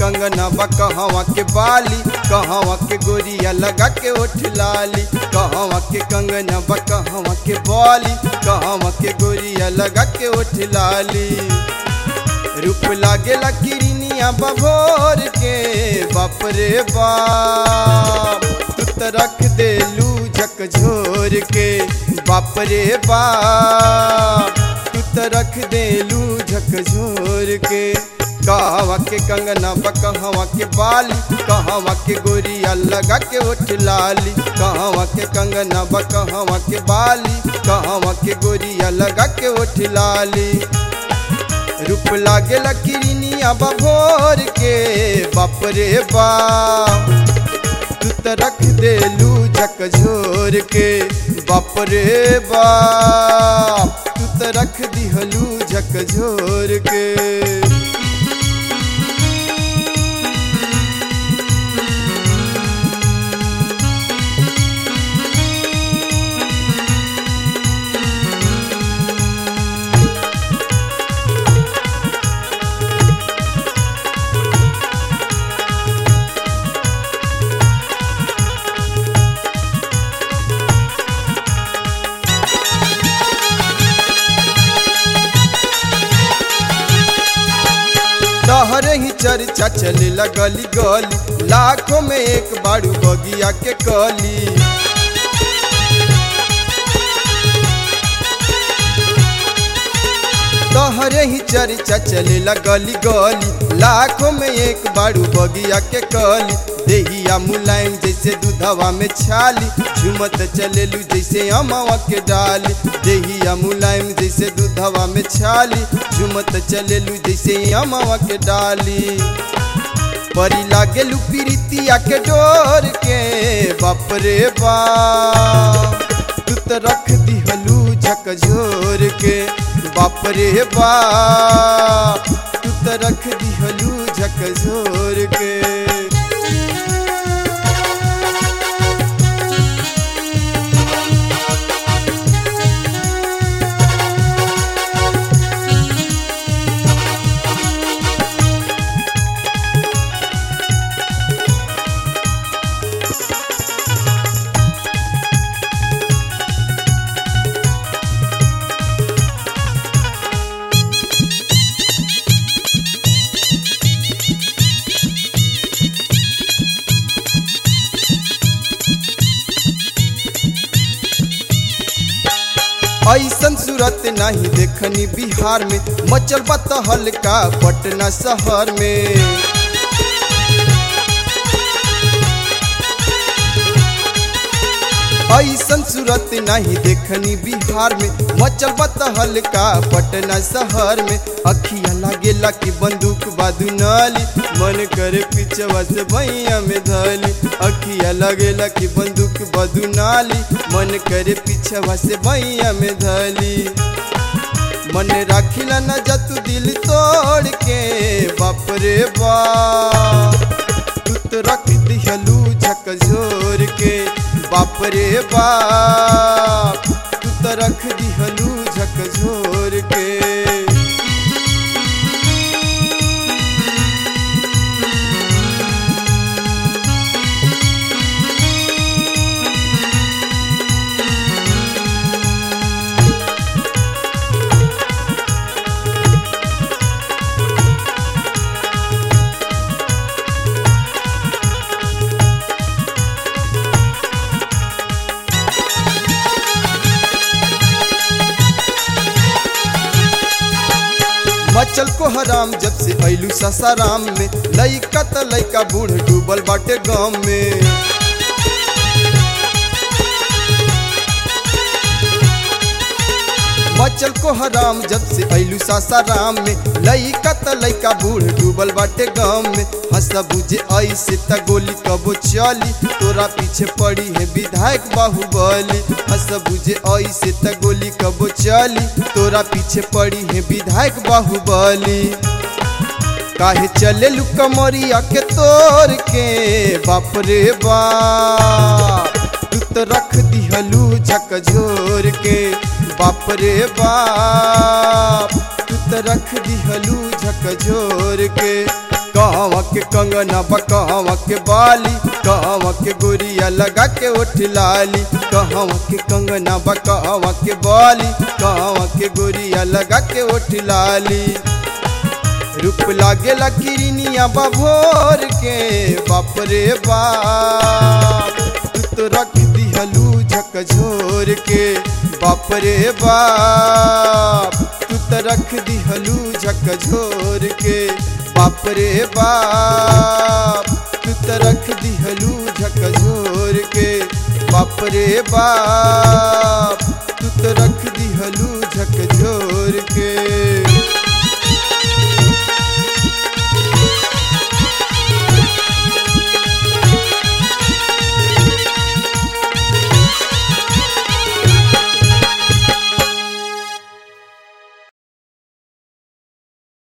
कंगना बा कहवा के बाली कहवा के गोरिया लगा के ओठ लाली कहवा के कंगना बा कहवा के बाली कहवा के गोरिया लगा के ओठ लाली रूप लागेला किरनिया बभोर के बाप रे बाप तू तो रख देलू झकझोर के बाप रे बाप तू तो रख देलू झकझोर के कहवा के कंगना बा कहवा के बाली कहवा के गोरिया लगा के ओठ लाली कहवा के कंगना बा कहवा के बाली कहवा के गोरिया लगा के ओठ लाली रूप लागेला किरनिया बभोर के बाप रे बाप तू तो रख देलू झकझोर के बाप रे बाप तू तो रख दिहलू झकझोर के तहरे ही चर्चा चले गली गली लाखों में एक बारू बगिया के कली तहरे ही चर्चा चले गली गली लाखों में एक बारू बगिया के कली देहिया मुलायम जैसे दूधवा में छाली झुमत चलेलू जैसे अमावा के डाली देहिया मुलायम जैसे दूधवा में छाली झुमत चलेलू जैसे अमावा के डाली परी लागेलू पीरितिया के डोर के बाप रे बाप तू तो रख दिहलू झकझोर के बाप रे बाप तू तो रख दिहलू झकझोर के ऐसन सूरत नहीं देखनी बिहार में मचल बत हल्का पटना शहर में ऐसन सूरत नहीं देखनी बिहार में मचल बत हल्का पटना शहर में अखिया लागेला कि बंदूक बादू नाली मन करे पीछवा से भैया में धली अखिया लगेला कि बंदूक बादू नाली मन करे पीछवा से भैया में धली मन राखिला न जतू दिल तोड़ के बाप रे बाप तू तो रख दिहलू झकझोर के बाप रे बाप तू तो रख दिहलू झकझोर के मचल को हराम जब से ऐलू ससाराम में लइका त लइका बूढ़ डूबल बाटे गाँव में मचल को हराम जब से ऐलू सासाराम में लइका त लइका बूढ़ डूबल बाटे गाँव में हंसा बुझे ऐसे त गोली कबो चली तोरा पीछे पड़ी है विधायक बाहुबली हंस बुझे ऐसे त गोली कबो चली तोरा पीछे पड़ी है विधायक बाहुबली काहे चले लू कमरिया के तोड़ के बाप रे बाप तू तो रख दिहलू झकझोर के बाप रे बाप तू तो रख दिहलू झकझोर के कहवा के कंगना बा कहवा के बाली कहवा के गोरिया लगा के उठ लाली कहवा के कंगना बा कहवा के बाली कहवा के गोरिया लगा के उठ लाली रूप लागे किरनिया बभोर के बाप रे बाप तू तो रख दिहलू झकझोर के बाप रे बाप तू तो रख दिहलू झकझोर के बाप रे बाप तू तो रख दिहलू झकझोर के बाप रे बाप